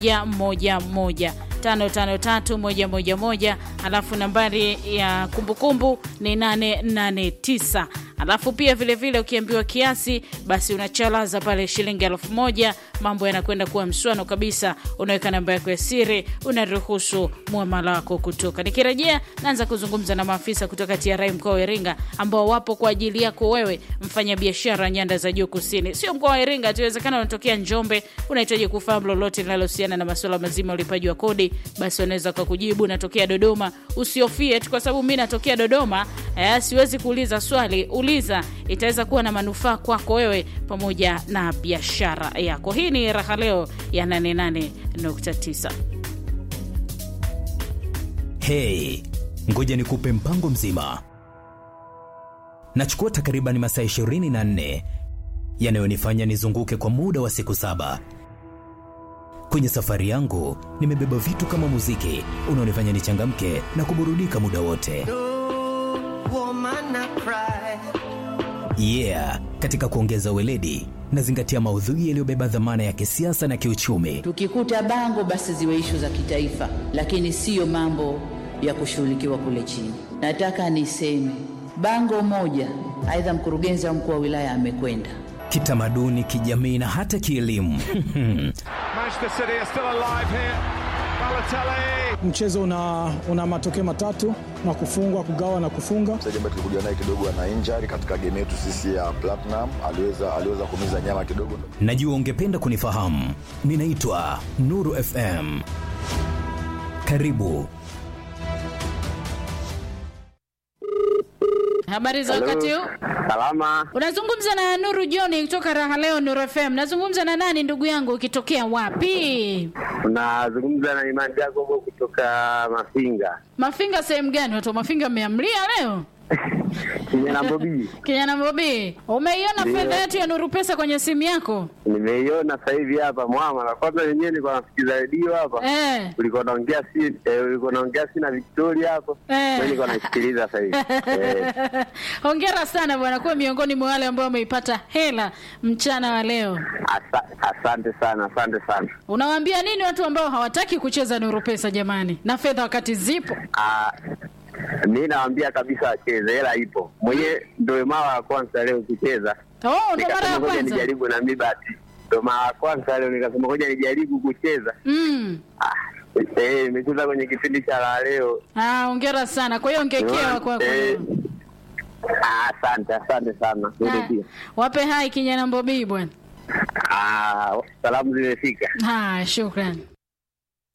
ya moja moja tano tano tatu moja moja moja alafu nambari ya kumbukumbu ni nane nane tisa alafu pia vilevile vile ukiambiwa kiasi basi unachalaza pale shilingi elfu moja mambo yanakwenda kuwa mswano kabisa unaweka namba yako ya siri unaruhusu mwamala wako kutoka nikirejea naanza kuzungumza na maafisa kutoka TRA mkoa wa Iringa ambao wapo kwa ajili yako wewe mfanya biashara nyanda za juu kusini sio mkoa wa Iringa tuwezekana unatokea Njombe unahitaji kufahamu lolote linalohusiana na masuala mazima ya ulipaji wa kodi basi wanaweza kukujibu natokea Dodoma usiofie tu kwa sababu mi natokea Dodoma eh, siwezi kuuliza swali uliza itaweza kuwa na manufaa kwako wewe pamoja na biashara yako hii ni raha leo ya 88.9 Hey, ngoja nikupe mpango mzima. Nachukua takriban masaa 24 yanayonifanya nizunguke kwa muda wa siku saba. Kwenye safari yangu nimebeba vitu kama muziki unaonifanya nichangamke na kuburudika muda wote. Yeah, katika kuongeza weledi nazingatia maudhui yaliyobeba dhamana ya kisiasa na kiuchumi. Tukikuta bango basi ziwe ishu za kitaifa, lakini siyo mambo ya kushughulikiwa kule chini. Nataka niseme bango moja, aidha mkurugenzi au mkuu wa wilaya amekwenda Kitamaduni, kijamii na hata kielimu. Manchester City are still alive here. Balotelli. Mchezo una, una matokeo matatu na kufungwa, kugawa na kufunga. mchezaji ambaye tulikuja naye kidogo ana injury katika game yetu sisi ya Platinum, aliweza aliweza kumiza nyama kidogo. Najua ungependa kunifahamu. Ninaitwa Nuru FM. Karibu. habari za wakati huu Salama, unazungumza na nuru joni kutoka raha leo nuru fm nazungumza na nani ndugu yangu ukitokea wapi unazungumza na Imani Jacobo kutoka Mafinga mafinga sehemu gani watu wa mafinga mmeamlia leo kijana Bobi. kijana bobi umeiona Ndio. fedha yetu ya nuru pesa kwenye simu yako Nimeiona sasa hivi hapa mwama, na kwanza wenyewe nilikuwa nasikiza redio hapa eh. ulikuwa naongea si eh, ulikuwa naongea si na Victoria hapo Eh. mimi nilikuwa naisikiliza sasa hivi eh, hongera sana bwana kuwa miongoni mwa wale ambao wameipata hela mchana wa leo asa, asante sana, asante sana. unawaambia nini watu ambao hawataki kucheza nuru pesa jamani na fedha wakati zipo Ah, mi nawaambia kabisa wacheze, hela ipo. Mwenyewe ndio mara ya kwanza leo kucheza, oh, ndo mara nikasema ya ngoja kwanza nijaribu na mi bahati, ndio mara ya kwanza leo nikasema ngoja nijaribu kucheza. mm. Ah, eh, nimecheza kwenye kipindi cha la leo. ah, hongera sana kwa hiyo ongekewa kwako Eh, ah, Asante, asante sana. Wewe Ah, pia. wape hai kijana mbobii bwana Ah, salamu zimefika. haya shukran